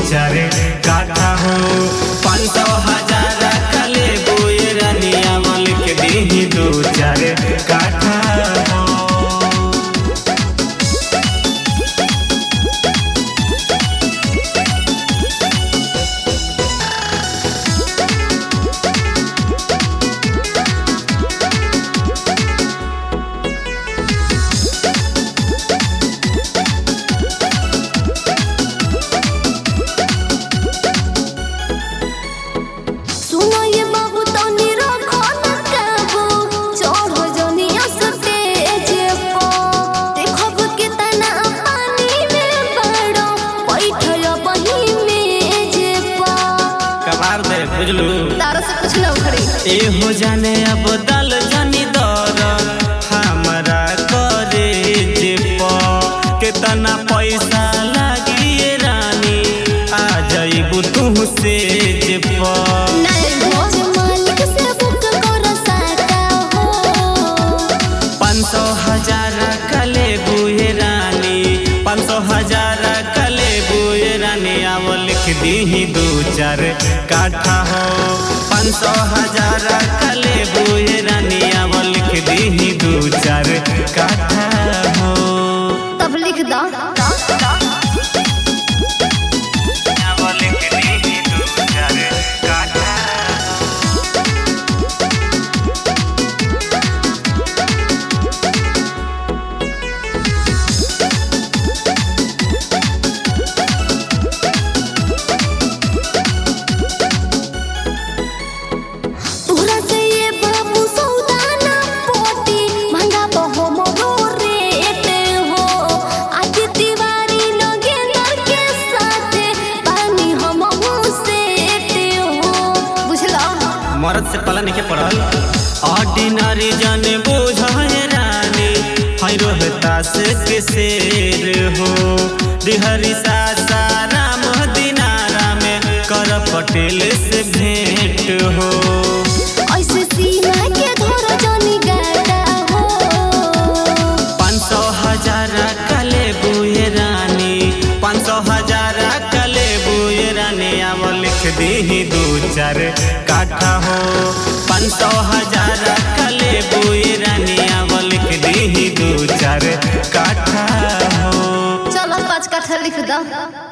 चार काठा हो पाँच सौ हजार कले बोए रनिया मलिक दी दो चार काठा हो सुनो ये बाबू तनी रखो न काबू चढ़ जनिया स्टेज पर देखब कितना पानी में बड़ो बैठल बही मेज पर कबार दे बुझलू तारा से कुछ ना उखड़ी ए हो जाने अब दल जनी दर हमरा करे जे प केतना पैसा लागी ए रानी आ जाइबू तू से जे प नहीं भोज मालिक से बुक कर साटा हो पाँच सौ हजार कले बुए रानी पाँच सौ हजार कले बुए रानी आव लिख दी दू चार काठा हो पाँच सौ हजार कले बुए रानी आव लिख दी दू चार काठा हो तब लिख दो आव लिख दी दू चार काठा तोहरा से ये बाबू सौदा ना पोटी महंगा बहो मोरो रेट हो आज तिवारी नगेंदर के साथे पानी हम सेट हो बुझला मरद से पला नहीं पड़ल ऑर्डिनरी जाने बोझे रानी है रोहतास के शेर हो दिहरी सासाराम दिनारा में कर पटेल से भेंट हो ऐसे सीना के धर जनी गाटा हो पाँच सौ हजार कले बुए रानी पाँच सौ हजार कले बुए रानी अब लिख दी दू चार काठा हो पाँच सौ हजार कले बुए रानी अब लिख दी दू चार काठा हो चलो पाँच कट्ठा लिख दो